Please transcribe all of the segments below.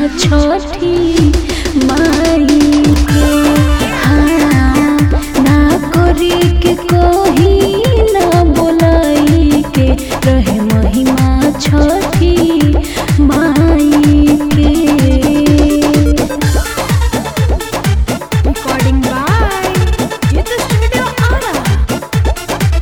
छठी माई के हाँ ना करी के कोही ना बोलाई के रहे महिमा छठी माई के Recording by Jitha Studio Ara.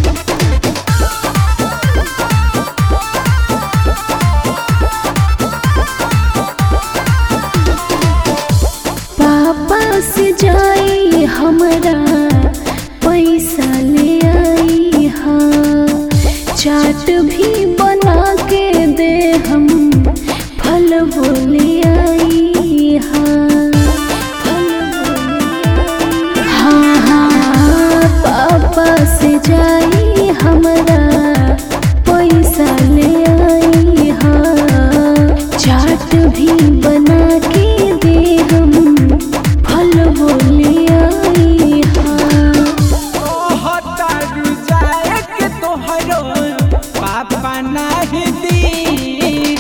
पापा से जाई हमरा पैसा ले आई हाँ चाट भी बना के दे हम फल बोले आई हाँ फल बोले आई। हाँ हाँ पापा से जाई हमरा पैसा ले आई हाँ चाट भी बना के दे हम फल बोले आई हाँ तोहतारू जाए के तोहरो पापा नहीं दी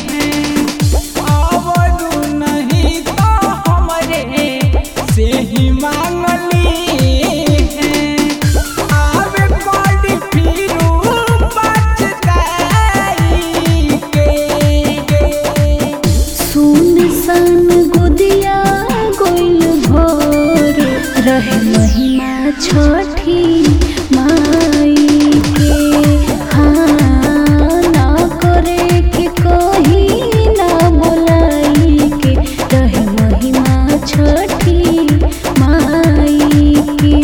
आवरू नहीं तो हमरे से ही मांगली आवे बड़ी फिरू बचताई के सुन सन गुदिया गोइल भोर रहे महिमा छठी माई के हाँ ना करे के कोही ना बोलाई के रहे महिमा छठी माई के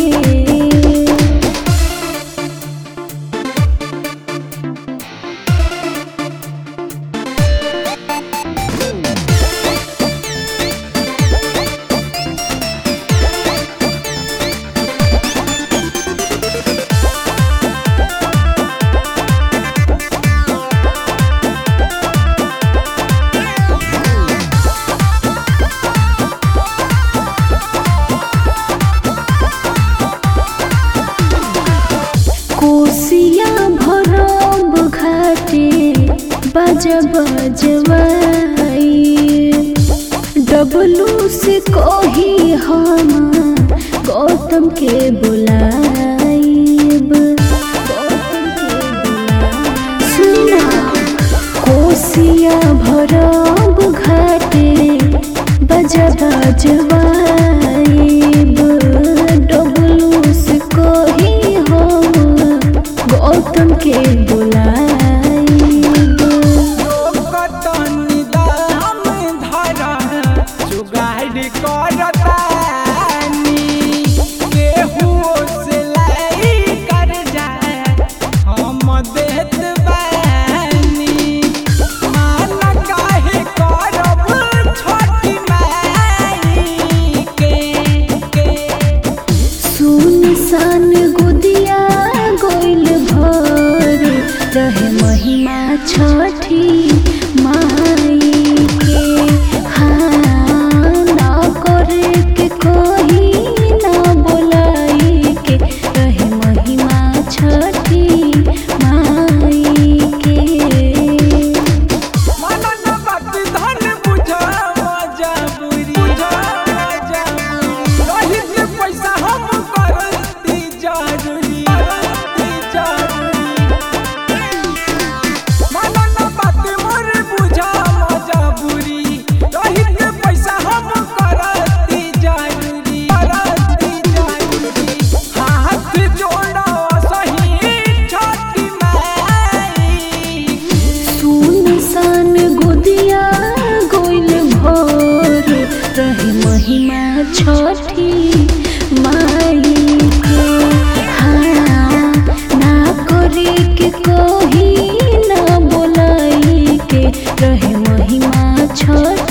कोसिया भरब घाटे बज बजवाई डबलू से कही हम गौतम के बुलाइब गौतम के बुलाइब। सुनी ना कोसिया भरब घाटे बज बजवाइब डबलू से कही हम गौतम के बुलाइब लोकतनी दाम धरा जुगाड़ करतानी केहुओ से लाई कर्जा हम देत बानी मान काहे करब छोटी माई के के सुन सन गुदिया गोइल भर रहे महिमा छठी माई के हाँ ना करे के कोही ना बोलाई के रहे महिमा छठी माई के मनन बात धन बुझा मजबूरी बुझा मजबूरी रही के पैसा हम करती जरूरी करती जरूरी मनन बात मोर बुझा मजबूरी रही के पैसा हम करती जरूरी करती जरूरी हाथ जोड़ो सही छोटी माई सुन सन गुदिया गोइल भोर रहे महिमा छठी माई के हाँ ना करे के कोही ना बोलाई के रहे महिमा छठी